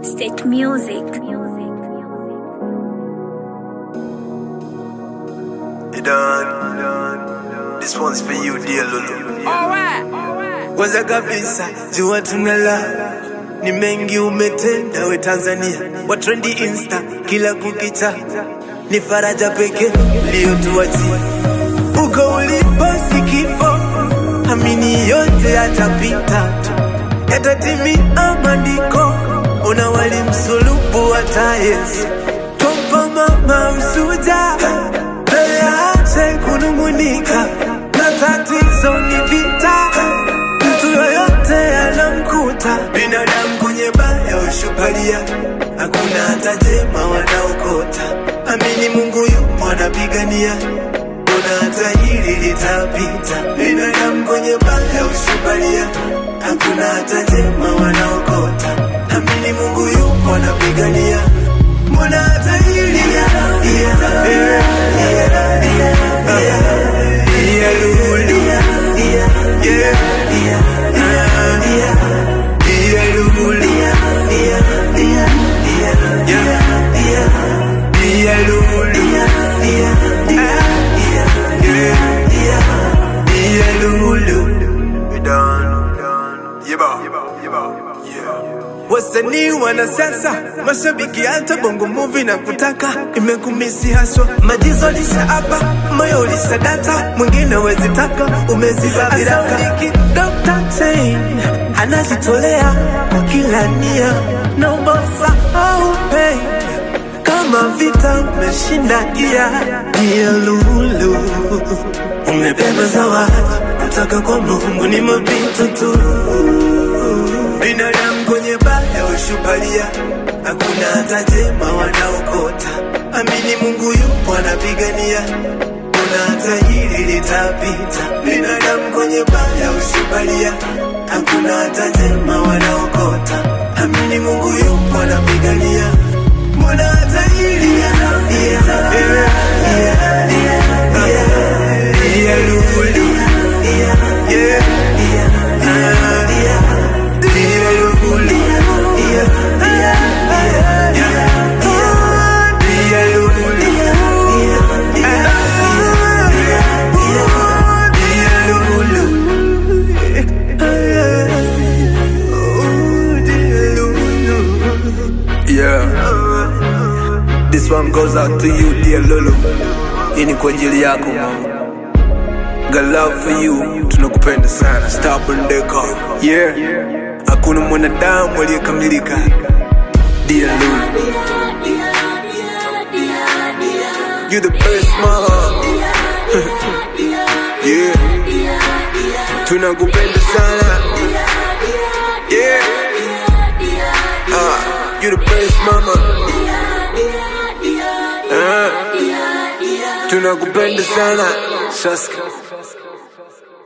State Music. You done. This one's for you, dear Lulu. Kwanza kabisa jua tunala ni mengi umetenda we Tanzania, wa trendi insta kila kukicha, ni faraja pekee iliyotuachia uko ulipo si kifo, amini yote yatapita tu, yatatimia maandiko, una wali msulubu hata Yesu Twampa mama usuja mbele ache kunung'unika, na tatizo ni vita, mtu yoyote anamkuta binadamu kwenye baya ushupalia, hakuna hata jema wanaokota. Amini Mungu yupo anapigania, kuna hata hili litapita. Binadamu kwenye baya ushupalia, hakuna hata jema wanaokota. Amini Mungu yupo anapigania, mbona hata hili yeah, yeah, yeah, yeah, yeah, yeah, Lulu. Yeah, yeah, yeah, Lulu. Yeah, yeah, Lulu. Yeah, Lulu. We done. Yeba. Yeah. Wasanii wanasiasa, mashabiki hata bongo movie na kutaka imekumisi haswa, majizo lisha hapa, moyo ulisha data, mwingine wezi taka, umeziba viraka. Dr. Chain anajitolea kwa kila nia, naomba usahau pain kama vita umeshinda gia dia lulu umebeba zawadi kutoka kwa Mungu ni mapito tu binadamu kwenye baya ushupalia hakuna hata jema wanaokota amini Mungu yupo anapigania kuna hata hili litapita binadamu kwenye baya ushupalia hakuna hata jema wanaokota amini Mungu yupo anapigania Mbona hata hili yanapita? Yeah, yeah, yeah, yeah. Yeah, Lulu. Yeah, yeah, yeah. Yeah, Lulu. Yeah, yeah, yeah. Yeah, Lulu. Yeah, Lulu. Oh, dear Lulu. Yeah. This one goes out to you dear Lulu. Hii ni kwa ajili yako mama. Got love for you, tunakupenda sana. Stubborn Deca. Yeah. Hakuna mwanadamu aliyekamilika. Dear Lulu. You the best mama. Yeah. Tunakupenda sana. Yeah. Ah, you the best mama. Ah. Tunakupenda sana. Saska.